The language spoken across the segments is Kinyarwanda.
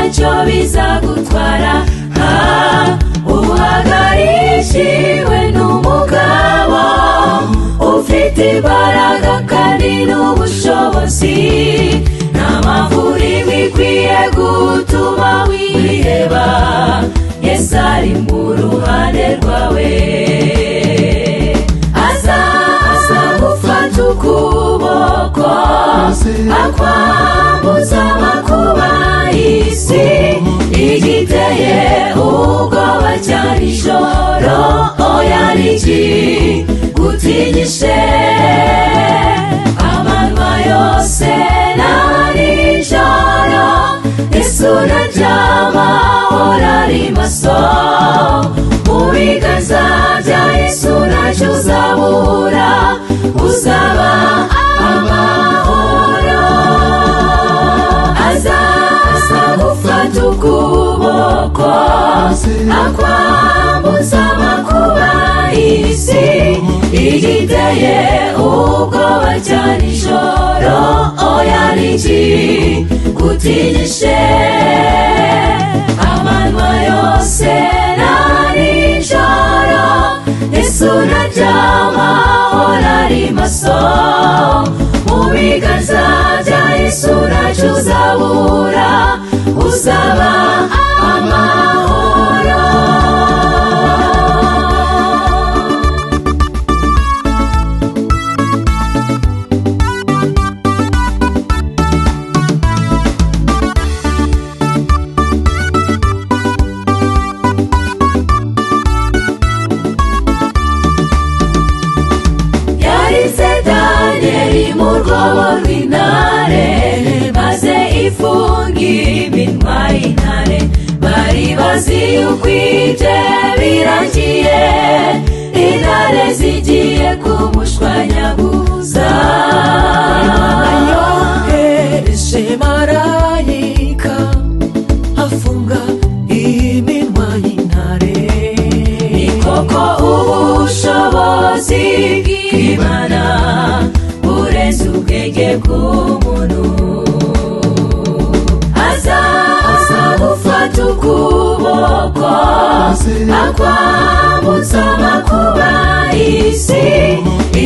icyo bizagutwara ha uhagarishiwe n'umugabo ufite imbaraga kandi n'ubushobozi nta mpamvu urimo ikwiye gutuma wiheba yesu ari mu ruhande rwawe aza aza gufata ukuboko akwambuza amakuba y'isi igiteye ubwoba cyane ijoro oya ni iki gutinyishe amanwa yose na nijoro isura ry'amahoro ari maso mu biganza bya isura cy'uzabura uzaba amahoro aza aza gufata ukuboko akwambutsa amakuba y'isi igiteye ubwoba cyane ijoro oya ni iki gutinyishe amanywa yose na nijoro isura ry'amahoro ari maso mu biganza bya isura cy'uzabura uzaba amahoro yaritse daniyeli mu rwobo rw'intare maze ifunga iminwa y'intare bari bazi yuko ibye birangiye intare zigiye kumushwanyaguza yohereje marayika afunga iminwa y'intare ni koko ubushobozi bw'imana bureze ubwenge bw'umuntu aza aza gufata ukuboko akwambutsa amakuba y'isi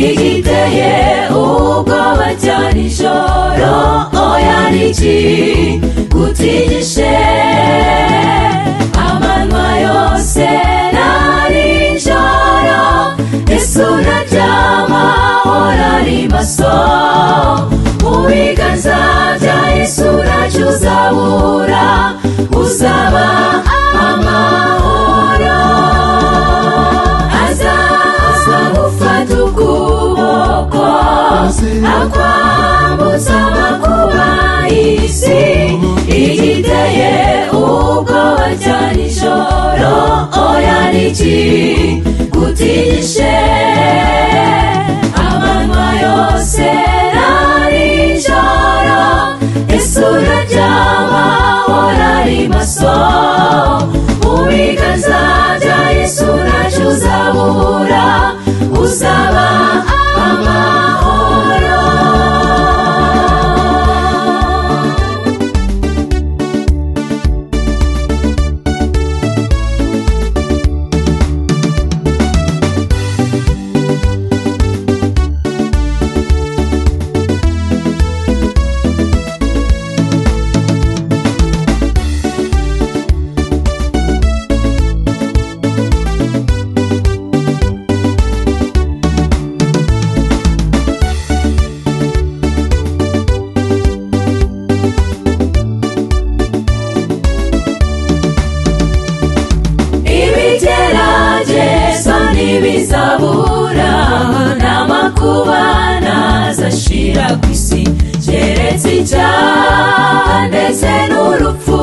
igiteye ubwoba cyane ijoro oya ni iki gutinyishe amanywa yose na nijoro isura ry'amahoro ari maso mu biganza bya isura cy'uzabura uzaba amahoro aza aza gufata ukuboko akwambutsa amakuba y'isi igiteye ubwoba cyane ijoro oya ni iki gutinyishe amanywa yose na nijoro isura ry'amahoro ari maso mu biganza bya isura cy'uzabura uzaba amahoro ibigerageza n'ibizabura n'amakuba ntazashira ku isi keretse icyaha ndetse n'urupfu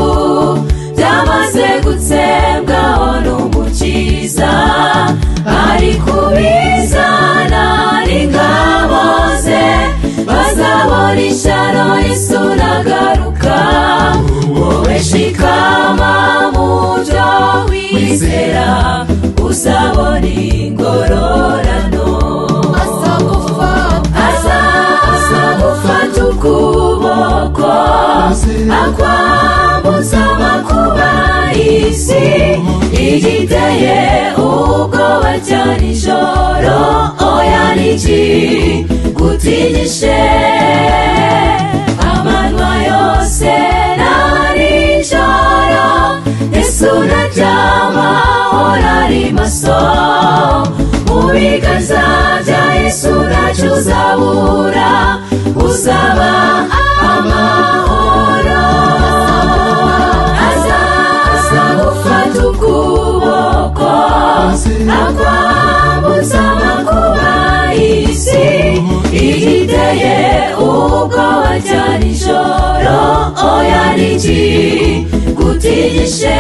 byamaze gutsembwaho n'umukiza ari kubizana n'ingabo ze bazabona ishyano risunagaruka wowe shikama mu byo wizera uzabona ingororano aza aza gufata ukuboko akwambutsa amakuba cya nijoro oya niki gutinyishe amanywa yose na nijoro yesu naryama horari maso mu biganza bya yesu ntacyo uzabura uzaba amahoro aza azagufata ukuboko akwambutsa amakuba y'isi igiteye ubwoba cya nijoro oya niki gutinyishe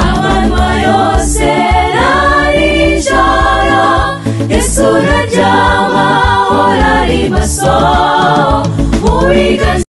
amanywa yose na nijoro yesu naryama horari maso mu biganza